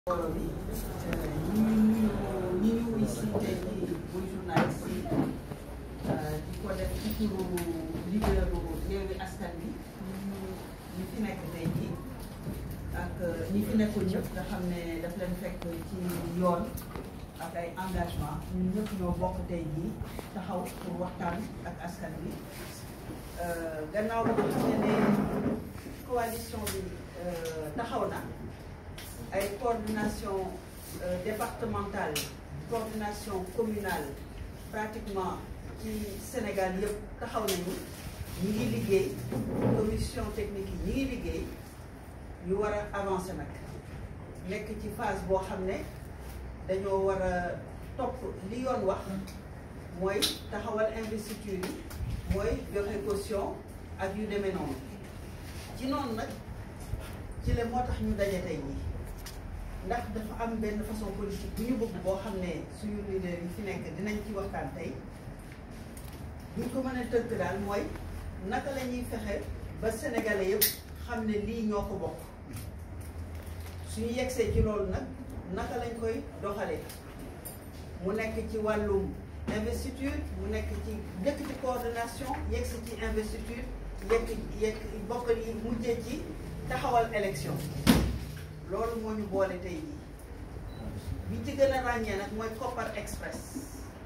mbooloo bi ñu ñu ñu ñu wuy si tey jii muy journaliste yi di ko def ci turu leaderu Yewwi Askan Wi ñi fi nekk tey jii ak ñi fi nekkul ñëpp nga xam ne daf leen fekk ci yoon ak ay engagement ñun ñëpp ñoo bokk tey jii taxaw pour waxtaan ak askan wi gannaaw ba nga xam ne ne coalition bi taxaw na ay coordination départementale coordination communale pratiquement ci Sénégal yëpp taxaw nañu ñi ngi liggéey commission technique yi ñi ngi liggéey ñu war a avancer nag nekk ci phase boo xam ne dañoo war a topp li yoon wax mooy taxawal investiture yi mooy joxe caution ak yu demee noonu ci noonu nag ci la moo tax ñu daje tey ñi ndax dafa am benn façon politique bu ñu bëgg boo xam ne suñu leader yi fi nekk dinañ ci waxtaan tey buñ ko mën a tënk daal mooy naka la ñuy fexe ba sénégalais yëpp xam ne lii ñoo ko bokk suñu yegsee ci loolu nag naka lañ koy doxalee mu nekk ci wàllum investiture mu nekk ci njëkk ci coordination yegsi ci investiture yegg yegg bokk yi mujjee ci taxawal élection loolu moo ñu boole tey jii bi ci gën a ràññee nag mooy Kopar Express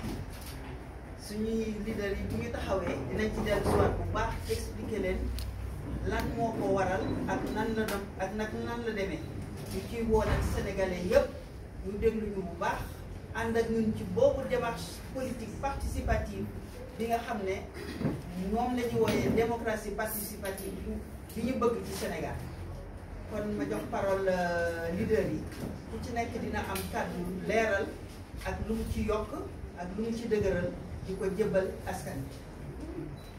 suñuy leader yi bu ñu taxawee dinañ ci dellu si waat bu baax expliquer leen lan moo ko waral ak nan la dem ak nag nan la demee ñu ciy woo nag sénégalais yëpp ñu déglu ñu bu baax ànd ak ñun ci boobu démarche politique participative bi nga xam ne moom la ñu wooyee démocratie participative bi ñu bëgg ci Sénégal kon ma jox parole leader yi ku ci nekk dina am kàddu leeral ak lu mu ci yokk ak lu mu ci dëgëral di ko jëbbal askan bi